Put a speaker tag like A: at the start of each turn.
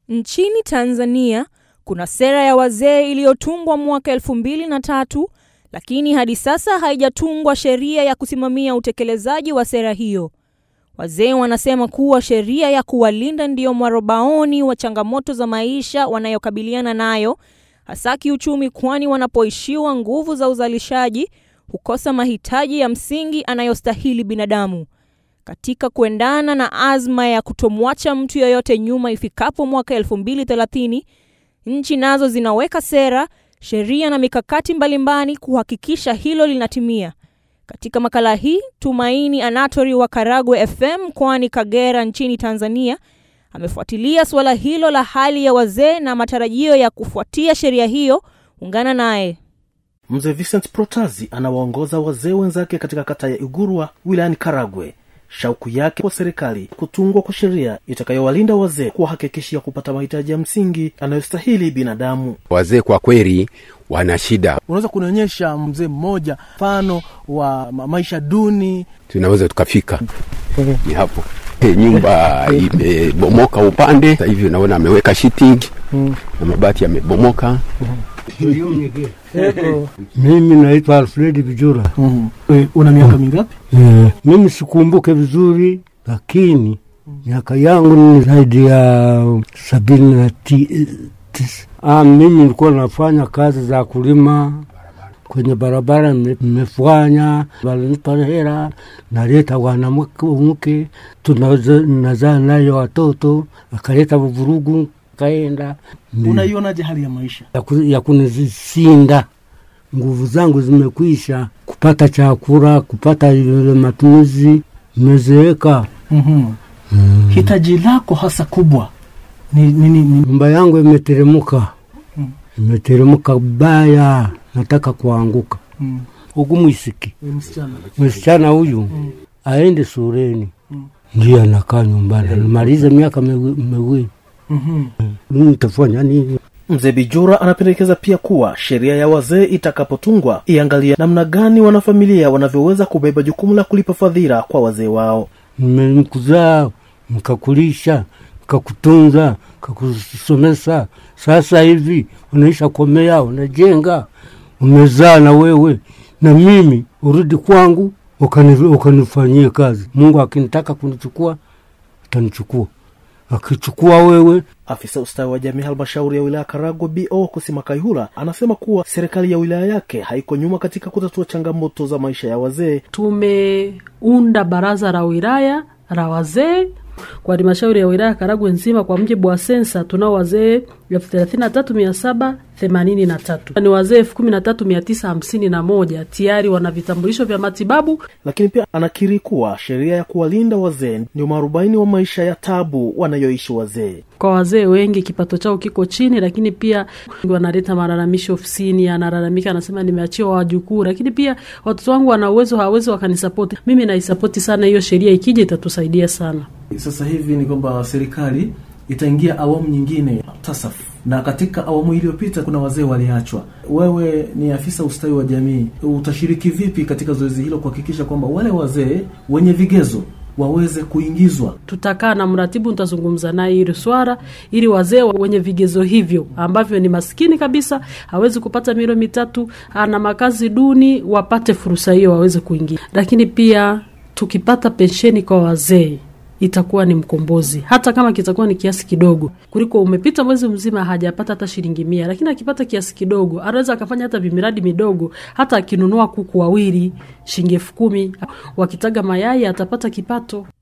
A: Nchini Tanzania kuna sera ya wazee iliyotungwa mwaka elfu mbili na tatu lakini hadi sasa haijatungwa sheria ya kusimamia utekelezaji wa sera hiyo. Wazee wanasema kuwa sheria ya kuwalinda ndiyo mwarobaoni wa changamoto za maisha wanayokabiliana nayo, hasa kiuchumi, kwani wanapoishiwa nguvu za uzalishaji hukosa mahitaji ya msingi anayostahili binadamu. Katika kuendana na azma ya kutomwacha mtu yoyote nyuma ifikapo mwaka 2030, nchi nazo zinaweka sera, sheria na mikakati mbalimbali kuhakikisha hilo linatimia. Katika makala hii, Tumaini Anatori wa Karagwe FM mkoani Kagera nchini Tanzania amefuatilia suala hilo la hali ya wazee na matarajio ya kufuatia sheria hiyo. Ungana naye.
B: Mzee Vincent Protazi anawaongoza wazee wenzake katika kata ya Igurwa wilayani Karagwe. Shauku yake kwa serikali kutungwa kwa sheria itakayowalinda wazee, kuwahakikishia kupata mahitaji ya msingi anayostahili binadamu.
C: Wazee kwa kweli wana shida.
D: Unaweza kunionyesha mzee mmoja mfano wa maisha duni?
C: Tunaweza tukafika ni hapo nyumba imebomoka upande, sasa hivi unaona ameweka shiting na mabati yamebomoka.
E: Mimi naitwa Alfredi Vijura.
D: E, una miaka mingapi?
E: E, mimi sikumbuke vizuri, lakini miaka yangu ni zaidi ya sabini na ti, tisa. Ah, mimi nilikuwa nafanya kazi za kulima kwenye barabara, nimefanya walinipa hela, naleta wanamke tunazaa nayo watoto, akaleta vurugu kaenda.
D: Unaionaje hali ya maisha
E: ya, ku, ya kunizinda nguvu zangu zimekwisha, kupata chakula, kupata ile matumizi, nimezeeka.
D: mm-hmm. mm. hitaji lako hasa kubwa ni, ni, ni, ni...
E: nyumba yangu imeteremuka mm. imeteremuka baya, nataka kuanguka
D: mm.
E: huku mwisiki
D: msichana
E: msichana huyu mm. aende shuleni mm. ndio anakaa nyumbani, anamaliza miaka miwili
D: mm-hmm.
E: nitafanya nini?
B: Mzee Bijura anapendekeza pia kuwa sheria ya wazee itakapotungwa iangalie namna gani wanafamilia wanavyoweza kubeba jukumu la kulipa fadhila kwa wazee wao.
E: Mmekuzaa, mkakulisha, mkakutunza, mkakusomesa, sasa hivi unaisha komea, unajenga, umezaa na wewe na mimi, urudi kwangu ukanifanyie kazi. Mungu akinitaka kunichukua atanichukua akichukua wewe.
B: Afisa ustawi wa jamii halmashauri ya wilaya Karagwe BO Kusima Kaihura anasema kuwa serikali ya wilaya yake haiko nyuma katika kutatua changamoto za maisha ya wazee.
F: Tumeunda baraza la wilaya la wazee kwa halmashauri ya wilaya Karagwe nzima. Kwa mujibu wa sensa, tunao wazee elfu thelathini na tatu mia saba themanini na tatu ni wazee elfu kumi na tatu mia tisa hamsini na moja tayari wana vitambulisho vya matibabu.
B: Lakini pia anakiri kuwa sheria ya kuwalinda wazee ndio mwarobaini wa maisha ya tabu wanayoishi wazee.
F: Kwa wazee wengi kipato chao kiko chini, lakini pia wanaleta malalamishi ofisini, analalamika anasema, nimeachiwa wajukuu, lakini pia watoto wangu wana uwezo, hawawezi wakanisapoti. Mimi naisapoti sana hiyo sheria, ikija itatusaidia sana.
D: Sasa hivi ni kwamba serikali itaingia awamu nyingine TASAF, na katika awamu iliyopita kuna wazee waliachwa. Wewe ni afisa ustawi wa jamii, utashiriki vipi katika zoezi hilo kuhakikisha kwamba wale wazee wenye vigezo waweze kuingizwa?
F: Tutakaa na mratibu, nitazungumza naye hili swala, ili wazee wenye vigezo hivyo ambavyo ni maskini kabisa, hawezi kupata milo mitatu, ana makazi duni, wapate fursa hiyo, waweze kuingia. Lakini pia tukipata pensheni kwa wazee itakuwa ni mkombozi, hata kama kitakuwa ni kiasi kidogo, kuliko umepita mwezi mzima hajapata hata shilingi mia. Lakini akipata kiasi kidogo, anaweza akafanya hata vimiradi midogo, hata akinunua kuku wawili shilingi elfu kumi, wakitaga mayai atapata kipato.